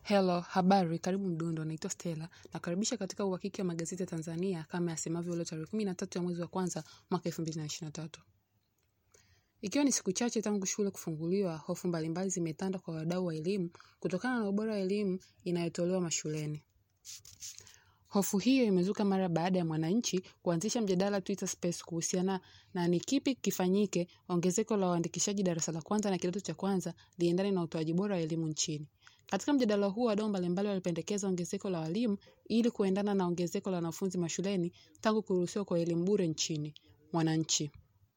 Hello, habari, karibu Mdundo, naitwa Stella. Nakaribisha katika uhakiki wa magazeti ya Tanzania kama yasemavyo leo tarehe 13 ya mwezi wa kwanza mwaka 2023. Ikiwa ni siku chache tangu shule kufunguliwa, hofu mbalimbali zimetanda kwa wadau wa elimu kutokana na ubora wa elimu inayotolewa mashuleni. Hofu hiyo imezuka mara baada ya Mwananchi kuanzisha mjadala Twitter Space kuhusiana na ni kipi kifanyike ongezeko la uandikishaji darasa la kwanza na kidato cha kwanza liendane na utoaji bora wa elimu nchini. Katika mjadala huu wadau mbalimbali walipendekeza ongezeko la walimu ili kuendana na ongezeko la wanafunzi mashuleni tangu kuruhusiwa kwa elimu bure nchini. Mwananchi.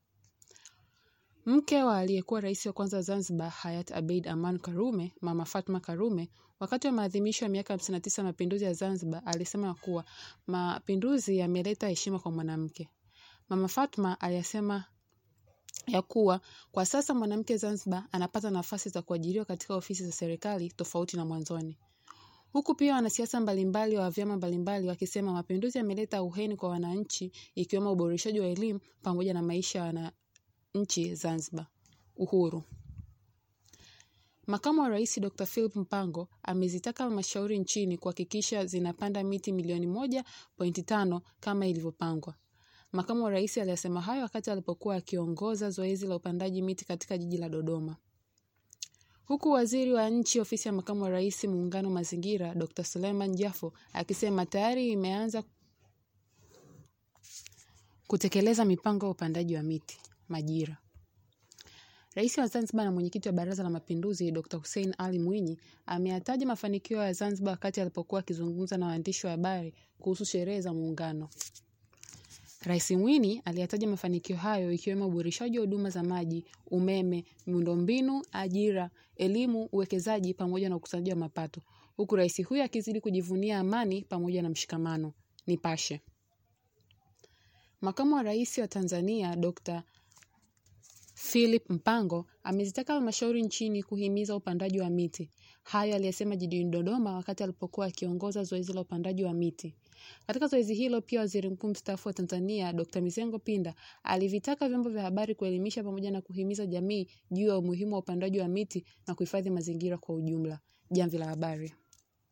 Mke wa aliyekuwa rais wa kwanza Zanzibar Hayat Abeid Aman Karume, Mama Fatma Karume, wakati wa maadhimisho ya miaka 59 ya mapinduzi ya Zanzibar, alisema kuwa mapinduzi yameleta heshima kwa mwanamke. Mama Fatma aliyasema ya kuwa kwa sasa mwanamke Zanzibar anapata nafasi za kuajiriwa katika ofisi za serikali tofauti na mwanzoni. Huku pia wanasiasa mbalimbali wa vyama mbalimbali wakisema mapinduzi yameleta uheni kwa wananchi ikiwemo uboreshaji wa elimu pamoja na maisha ya wananchi Zanzibar. Uhuru. Makamu wa Rais Dr. Philip Mpango amezitaka halmashauri nchini kuhakikisha zinapanda miti milioni moja pointi tano kama ilivyopangwa. Makamu wa Rais aliyasema hayo wakati alipokuwa akiongoza zoezi la upandaji miti katika jiji la Dodoma. Huku waziri wa nchi ofisi ya makamu wa rais muungano mazingira Dr. Suleiman Jafo akisema tayari imeanza kutekeleza mipango ya upandaji wa miti. Majira. Rais wa Zanzibar na mwenyekiti wa Baraza la Mapinduzi Dr. Hussein Ali Mwinyi ameyataja mafanikio ya Zanzibar wakati alipokuwa akizungumza na waandishi wa habari kuhusu sherehe za muungano. Rais Mwinyi aliyataja mafanikio hayo ikiwemo uboreshaji wa huduma za maji, umeme, miundombinu, ajira, elimu, uwekezaji pamoja na ukusanyaji wa mapato. Huku rais huyo akizidi kujivunia amani pamoja na mshikamano. Nipashe. Makamu wa Rais wa Tanzania Dr. Philip Mpango amezitaka halmashauri nchini kuhimiza upandaji wa miti. Hayo aliyesema jijini Dodoma wakati alipokuwa akiongoza zoezi la upandaji wa miti. Katika zoezi hilo pia waziri mkuu mstaafu wa Tanzania Dr. Mizengo Pinda alivitaka vyombo vya habari kuelimisha pamoja na kuhimiza jamii juu ya umuhimu wa upandaji wa miti na kuhifadhi mazingira kwa ujumla. Jamvi la Habari.